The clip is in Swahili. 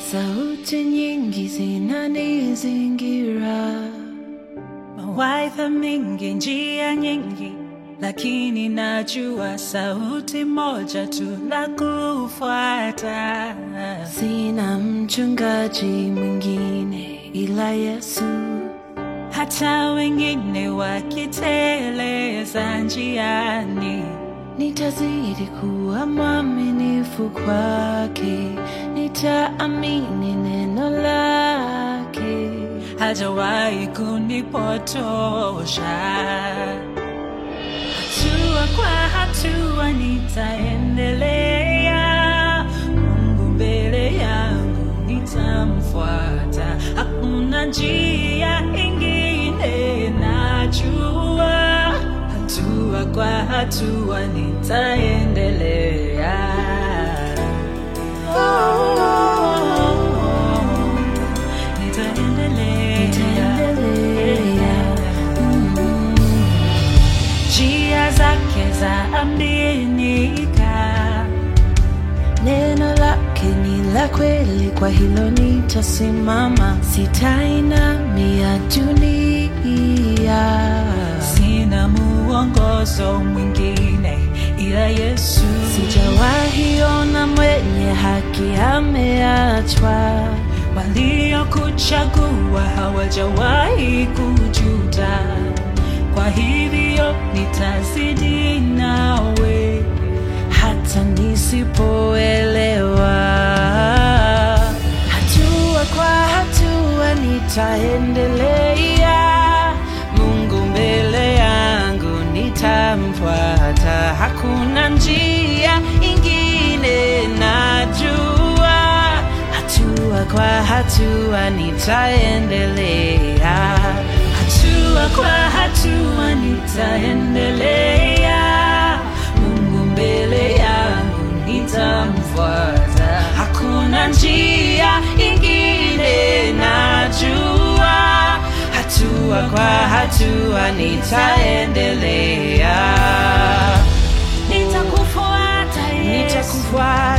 sauti nyingi zinanizingira, mawaidha mengi, njia nyingi, lakini najua sauti moja tu la kufuata. sina mchungaji mwingine ila Yesu. Hata wengine wakiteleza njiani, Nitazidi kuwa mwaminifu kwake, nitaamini neno lake. hajawahi kunipotosha. Hatua kwa hatua nitaendelea, Mungu mbele yangu nitamfuata, hakuna njia ingine najua, hatua kwa hatua nitaendelea. Nitaendelea. Mm. njia zake za aminika, Neno lake ni la kweli, kwa hilo nitasimama, sitainamia dunia. sina muongozo mwingine ila Yesu. Sijawahi ona mwenye haki ameachwa, Waliokuchagua hawajawahi kujuta, kwa hivyo nitazidi nawe hata nisipoelewa. Hatua kwa hatua nitaendelea, Mungu mbele yangu nitamfuata, hakuna njia ingine najua, hatua kwa hatua nitaendelea. hatua kwa hatua nitaendelea, Mungu mbele yangu nitamfuata, hakuna njia ingine najua, hatua kwa hatua nitaendelea, nitakufuata Yesu, nitakufuata